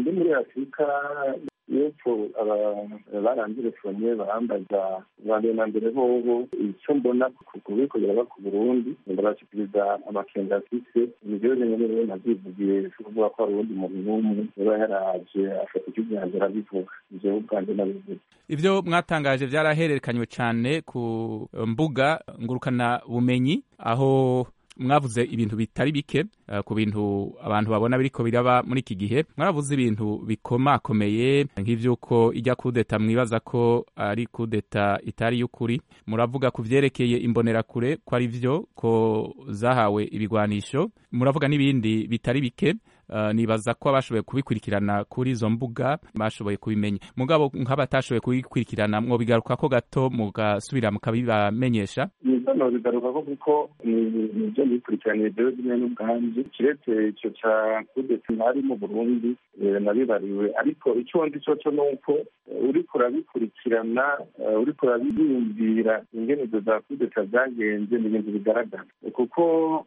ndi muri afurika y'epfo barandirefone barambaza bambere na mbere hoho icyo mbona kubikorera ba ku burundi ndabashikiriza amakenga afise nivyo nyene rero navyivugiye kuvuga ko hari uwundi muntu n'umwe yaba yaraje afata igihugu yanjye arabivuga ivyo ubwanje nabivuga ivyo mwatangaje vyarahererekanywe cane ku mbuga ngurukana bumenyi aho mwavuze ibintu bitari bike uh, ku bintu abantu babona biriko biraba muri iki gihe mwaravuze ibintu bikomakomeye nk'ivyuko ijya kudeta mwibaza ko ari kudeta itari y'ukuri muravuga ku vyerekeye imbonerakure ko ari vyo ko zahawe ibigwanisho muravuga n'ibindi bitari bike Uh, nibaza ko abashoboye kubikurikirana kuri izo mbuga bashoboye kubimenya mugabo nk'abatashoboye kubikurikirana mwobigarukako gato mugasubira mukabibamenyesha nizano bigarukako kuko nivyo nikurikiraniye jewe zimwe n'ubwanje kiretse ico ca kudeta ntari mu burundi nabibariwe ariko ico ndi coco nuko uriko urabikurikirana uriko urabiyumvira ingene izo za kudeta zagenze ni ibintu bigaragara kuko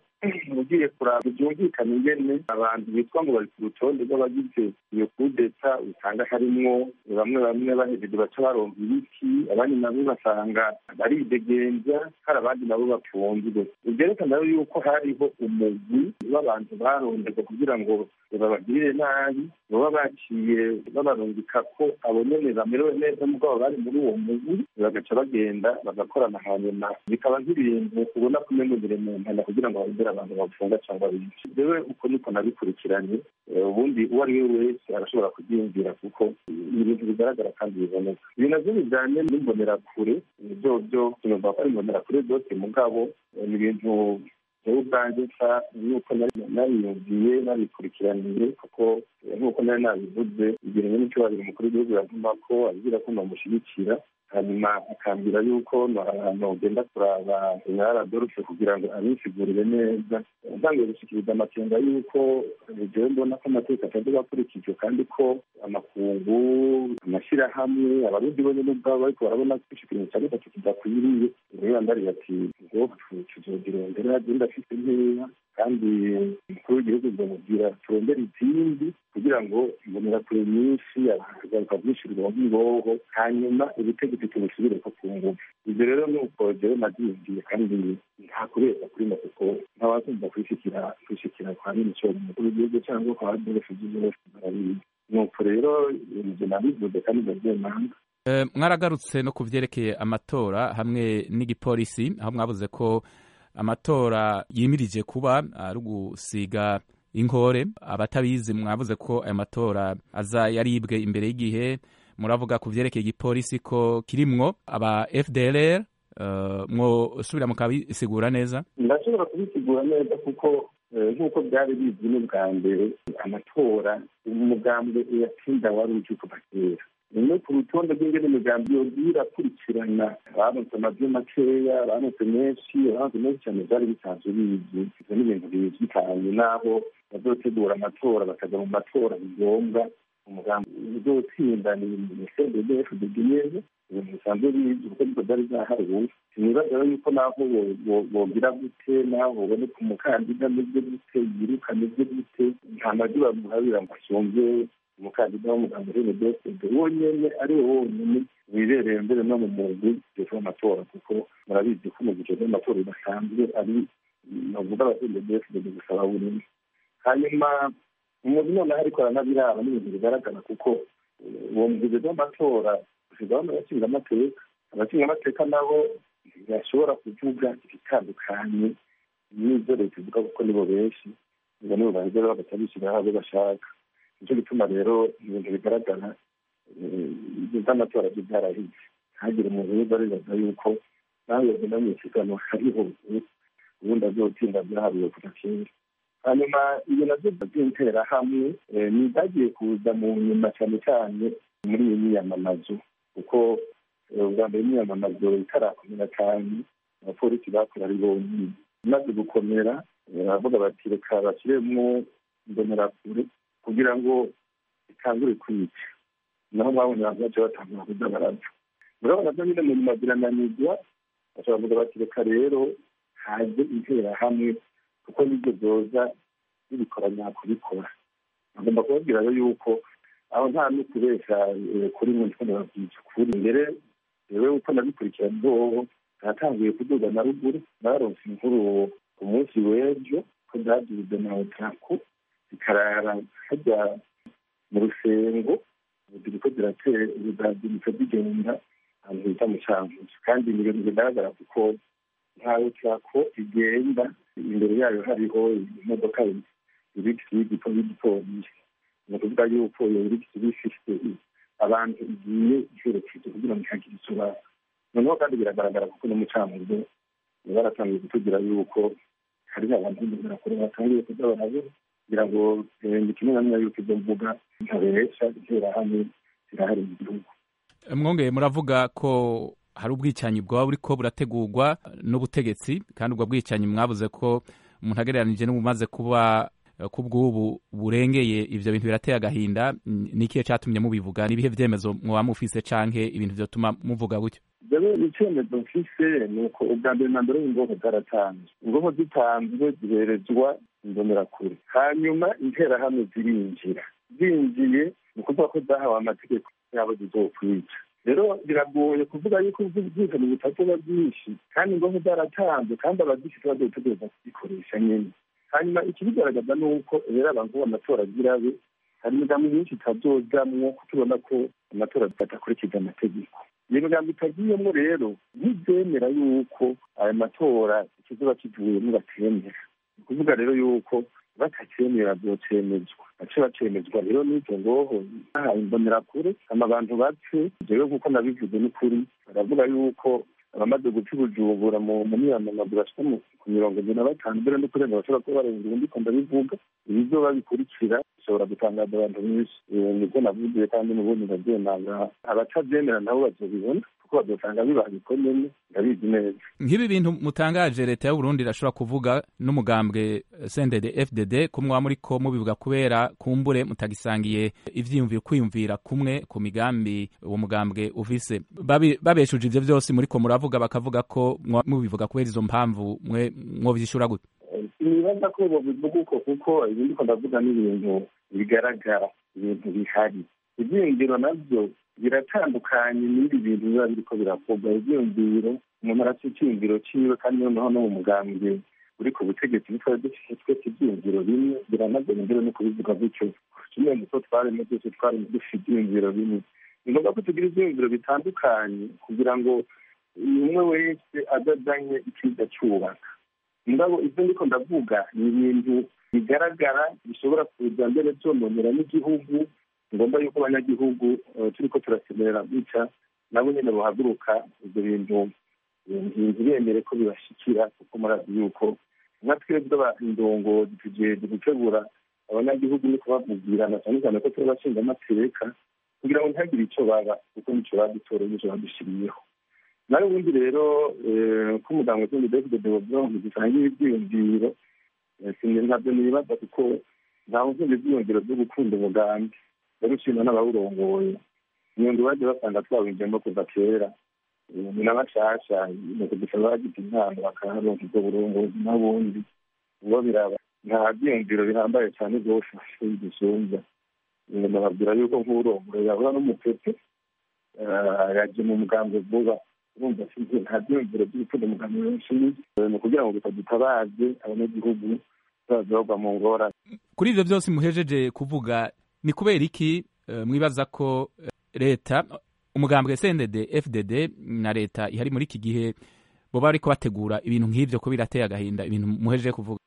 ugiye kuraba byumvikana ingene abantu bitwa ngo bari ku rutonde rw'abagize iyo kudeta usanga harimwo bamwe bamwe bahejeje baca baronka ibiti abandi nabo basanga baridegenza hari abandi nabo bapfunzwe vyerekana yuko hariho umugwi w'abantu baronderwa kugira ngo babagirire nabi baba baciye babarungika ko abo nyene bamerewe neza mugabo bari muri uwo mugwi bagaca bagenda bagakorana hanyuma bikaba nk'ibintu ubona kumenunire mu mpana kugira ngo barondere abantu bafunga cyangwa bice jewe uko niko nabikurikiranye ubundi uwo ari we wese arashobora kubyiyumvira kuko ni ibintu bigaragara kandi biboneka ibi navyo bijanye n'imbonerakure byo byo sinumva ko ari imbonerakure zose mugabo ni ibintu jewe ubwanjye nsa yuko nariyumviye nabikurikiraniye kuko nk'uko nari nabivuze igihe nyene icyubahiro umukuru w'igihugu yavuma ko abwira ko nomushyigikira hanyuma akambwira yuko nogenda kuraba general adolphe kugira ngo abisigurire neza ntangiye gushikiriza amakenga yuko jewe mbona ko amategeko atavuga akurikijwe kandi ko amakungu amashyirahamwe abarundi bo nyene ubwabo bariko barabona ko ikiringo cya gatatu kidakwiriye rero ndariye ati ngo tuzogira ndera agenda afite nkeya kandi umukuru w'igihugu nzamubwira turondere izindi kugira ngo imbonerakure nyinshi agaruka byishyurwa nk'ingoho hanyuma ubutegetsi tubusubire ko ku ngufu ibyo rero ni uko jewe nabyiyumviye kandi nta kubera kuri mo kuko ntawakumva kwishikira kwishikira kwa minisitiri umukuru w'igihugu cyangwa kwa adolphe byose barabizi nuko rero ibyo nabivuze kandi ndabyemanga mwaragarutse no ku byerekeye amatora hamwe n'igipolisi aho mwabuze ko amatora yimirije kuba ari ugusiga inkore abatabizi mwavuze ko aya matora aza yaribwe imbere y'igihe muravuga ku byerekeye igipolisi ko kirimwo aba fdlr mwosubira mukabisigura neza ndashobora kubisigura neza kuko nk'uko byari bizwi n'ubwa mbere amatora umugambwe uyatsinda wari uje kuva kera no ku rutonde rw'ingene imigambi yogiye irakurikirana baronse amajwi makeya baronse menshi baronse menshi cyane byari bisanzwe bizwi ivyo ni ibintu bizwi cyane n'aho bazotegura amatora bakaja mu matora bigombwa umugambi uzotsinda ni cndfdg neza ibintu bisanzwe bizwi kuko niko byari zaharuwe sinibaza rero yuko naho bogira gute naho boboneka umukandida ameze gute yiruka ameze gute nta majwi bamuhabira ngo asumvye umukandida w'umuganga uri medesede wonyene ari we wonyene wibereye mbere no mu mugwi ujejwe amatora kuko murabizi ko umugwi ujejwe amatora udasanzwe ari novuga abaturage medesede gusaba burimo hanyuma umugwi noneho ariko aranabiraba n'ibintu bigaragara kuko uwo mugwi ujejwe amatora usigaho n'abashinga amateka abashinga amateka nabo ntibashobora kuvuga ibitandukanye n'ivyo leta ivuga kuko nibo benshi ngo nibo baheza bagaca bishyiraho abo bashaka nicyo gituma rero ibintu bigaragara iby'amatora byo byarahize ntagire umuntu wiza aribaza yuko nawe yagenda mu isiganwa hariho ubundi azotsinda byaharuwe kuva kera hanyuma iyo navyo by'interahamwe ni ibyagiye kuza mu nyuma cyane cyane muri iyi myiyamamazo kuko ubwa mbere imyiyamamazo itarakomera cyane abapolisi bakora ari bonyine imaze gukomera baravuga bati reka bashyiremwo imbonerakure kugira ngo itangure kwica naho mwabonye abantu bace batangura kuza barapfa murabona byo nyine mu nyuma birananirwa bashobora kuvuga bati reka rero haze interahamwe kuko nibyo byoza zibikora nyakubikora agomba kubabwira rero yuko aho nta n'ukubesha kuri mwe ndiko ndababwiza ukuri mbere jewe uko nabikurikirana bwobo natanguye kuduga na ruguru baronse inkuru ku munsi w'ejo ko zaduze na otaku zikarara hajya mu rusengo ziriko ziraziritse zigenda ahantu bita mu cankuzo kandi ni ibintu bigaragara kuko nta otaku igenda imbere yayo hariho imodoka irigisi y'igipolisi ni ukuvuga yuko iyo irigisi iba ifise abantu igiye iherekeje kugira ngo ihagire isobanura noneho kandi biragaragara kuko n'umucamanza baratangiye kutugira yuko hari abantu b'imbonerakure batangiye kuza barabura kugira ngo ni kimwe na kimwe yuko izo mbuga ntabesha interahamwe zirahari mu gihugu mwongeye muravuga ko hari ubwicanyi bwaba buriko burategurwa n'ubutegetsi kandi ubwo bwicanyi mwabuze ko umuntu agereranije n'ubumaze kuba kubw'ubu burengeye ivyo bintu birateye agahinda nikihe catumye mubivuga nibihe vyemezo mwoba mufise canke ibintu vyotuma muvuga gutyo jewe icemezo mfise ni uko ubwa mbere na mbere ingoho zaratanzwe ingoho zitanzwe ziherezwa imbonerakure hanyuma interahamwe zirinjira zinjiye ni ukuvuga ko zahawe amategeko yabo zizokwica rero biragoye kuvuga yuko ubwicanyi butazoba bwinshi kandi ingoho zaratanzwe kandi abazifite bazotegereza kuzikoresha nyene hanyuma ikibigaragaza ni uko rero abantu amatora agirabe hari imigambi myinshi itazojamwo kuko ubona ko amatora adakurikiza amategeko iyo migambi itagiyemo rero ntibyemera yuko ayo matora ikizoba kivuyemo batemera ni ukuvuga rero yuko batakemera byocemezwa bace bacemezwa rero n'izo ngoho bahaye imbonerakure ama abantu bapfe jewe nk'uko nabivuze n'ukuri baravuga yuko abamaze guca ubujumbura mu miyamamazo bashika ku mirongo ine na batanu mbere no kurenga bashobora kuba barenga ibihumbi ko ndabivuga ibizoba bikurikira bishobora gutangaza abantu benshi nibyo navugiye kandi n'ubundi ndabyemanga abatabyemera nabo bazobibona kuko bazosanga bibaha bikomeye ndabizi neza nk'ibi bintu mutangaje leta y'uburundi irashobora kuvuga n'umugambwe sendede fdd ko mwaba muriko mubivuga kubera kumbure mutagisangiye ivyiyumviro kwiyumvira kumwe ku migambi uwo mugambwe ufise babeshuje ivyo vyose muriko muravuga bakavuga ko mubivuga kubera izo mpamvu mwe mwovyishura gute nibaza ko bobivuga uko kuko ibi ndiko ndavuga n'ibintu bigaragara ibintu bihari ivyiyumviro navyo biratandukanye n'ibi bintu biba biriko birakorwa ivyiyumviro umuntu arafite icyiyumviro ciwe kandi noneho no mu mugambwe uri ku butegetsi bitwari dufite twese ivyiyumviro bimwe biranagora imbere no kubivuga gutyo kimwe muko twarimo byose twarimo dufite ivyiyumviro bimwe ni ngombwa ko tugira ivyiyumviro bitandukanye kugira ngo umwe wese adazanye iciza cyubaka mugabo ibyo ndiko ndavuga ni ibintu bigaragara bishobora kuza mbere byononera n'igihugu ngombwa yuko abanyagihugu turiko turasemerera gutya nabo nyene bohaguruka ivyo bintu ntibemere ko bibashikira kuko murazi yuko nka twebwe indongozi tujeje gutegura abanyagihugu ni kubavugirana cyane cyane ko turi abashinga amateka kugira ngo ntihagire ico baba kuko nico badutoreye nico badushiriyeho nawe ubundi rero ko umuganga utundi david deobron dusangiye ivyiyumviro ntabyo nibaza kuko ntawe nkunda ivyiyumviro vyo gukunda umugambi barushima n'abawurongoye nyundi baje basanga twawinjiyemo kuva kera ni n'abashasha ni kudusaba bagize impano bakaharonka ubwo burongozi n'ubundi ubwo biraba nta vyiyumviro bihambaye cane rwose dusumva nababwira yuko nk'urongoye yahura n'umupepe yaje mu mugambi vuba urumva sinzi nta vyiyumviro vy'urukundo umugambi wenshi ni ukugira ngo bitadutabaze abanyagihugu bazogwa mu ngorane kuri ivyo vyose muhejeje kuvuga ni kubera iki mwibaza ko leta umugambwe sendede fdd na leta ihari muri iki gihe boba bariko bategura ibintu nk'ivyo ko birateye agahinda ibintu muhejeje kuvuga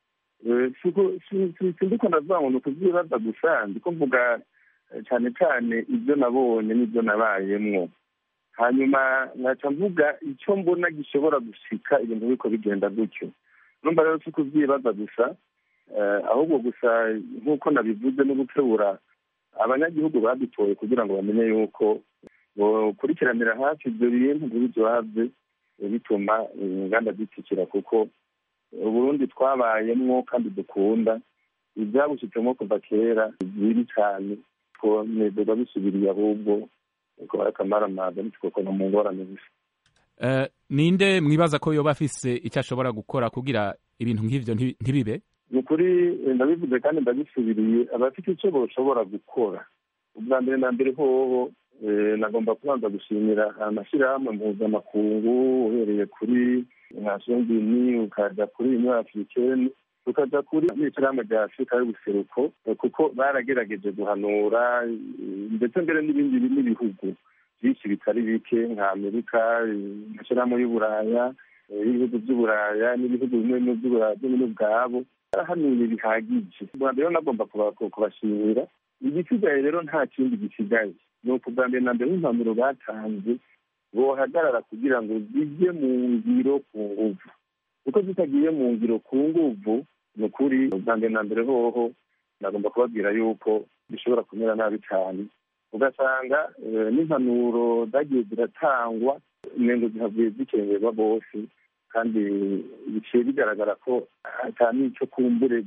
sindiko ndavuga ngo ni ukuvyibaza gusa ndiko mvuga cane cane ivyo nabonye n'ivyo nabayemwo hanyuma nkaca mvuga ico mbona gishobora gushika ibintu biriko bigenda gutyo numva rero si kuvyibaza gusa ahubwo gusa nk'uko nabivuze no gukebura abanyagihugu badutoye kugira ngo bamenye yuko bokurikiranira hafi ibyo bintu ntibizobave bituma inganda zitsikira kuko uburundi twabayemwo kandi dukunda ibyabushitsemo kuva kera bibi cyane twonezerwa bisubiriye ahubwo kuba akamaramaza ntitukokona mu ngorane gusa ninde mwibaza ko yoba afise icyo ashobora gukora kugira ibintu nk'ivyo ntibibe ni ukuri ndabivuze kandi ndabisubiriye abafite icyo bashobora gukora ubwa mbere na mbere hoho nagomba kubanza gushimira amashyirahamwe mpuzamakungu uhereye kuri nashongini ukaja kuri union africaine tukaja kuri n'ishyirahamwe rya afurika y'ubuseruko kuko baragerageje guhanura ndetse mbere n'ibindi n'ibihugu byinshi bitari bike nka amerika amashyirahamwe y'uburaya ibihugu by'uburaya n'ibihugu bimwe bimwe ubwabo barahanuye bihagije ubwa mbere nagomba kubashimira igisigaye rero nta kindi gisigaye ni ubwa mbere na mbere nk'impanuro batanze bohagarara kugira ngo zijye mu ngiro ku nguvu kuko zitagiye mu ngiro ku nguvu ni ukuri ubwa mbere na mbere hoho nagomba kubabwira yuko bishobora kumera nabi cyane ugasanga n'impanuro zagiye ziratangwa intego zihavuye zikengerwa bose kandi biciye bigaragara ko ata n'icyo kumbure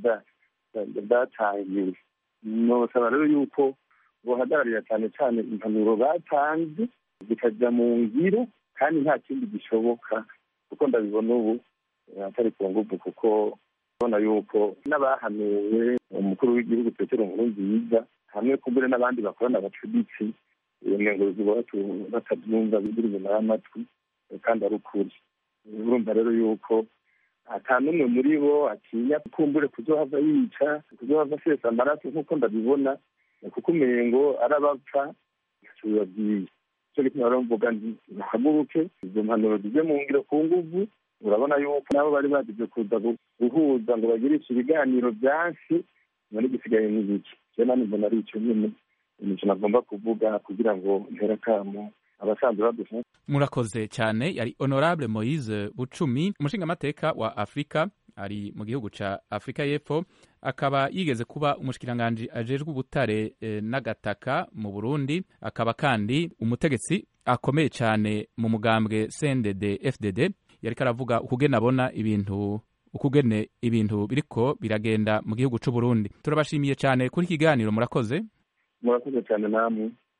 bwatangiwe nosaba rero yuko buhagararira cyane cyane impanuro batanze zikajya mu ngiro kandi nta kindi gishoboka kuko ndabibona ubu atari ku nguvu kuko ubona yuko n'abahanuwe umukuru w'igihugu petero nkurunziza hamwe kumbure n'abandi bakorana bacuditse ngo ziba batabyumva biri inyuma y'amatwi kandi ari ukuri urumva rero yuko ata n'umwe muri bo atinya kumbure kuzohava yica kuzohava asesa amaraso nk'uko ndabibona kuko umengo arabapfa ntacyo bibabwiye icyo gituma rero mvuga nti bahaguruke izo mpanuro zijye mu ngiro ku nguvu urabona yuko nabo bari bagize kuza guhuza ngo bagirishe ibiganiro byansi none gisigaye n'ibiki rero nanjye mbona ari icyo nyine ikintu nagomba kuvuga kugira ngo ntere akamo abasanzwe badufasha murakoze cyane yari honorable moise bucumi umushingamateka wa afurika ari mu gihugu ca afurika y'epfo akaba yigeze kuba umushikiranganji ajejwe ubutare e, n'agataka mu burundi akaba kandi umutegetsi akomeye cyane mu mugambwe cndd fdd yariko aravuga ukugene abona ibintu ukugene ibintu biriko biragenda mu gihugu c'uburundi turabashimiye cyane kuri ikiganiro murakoze murakoze cyane namwe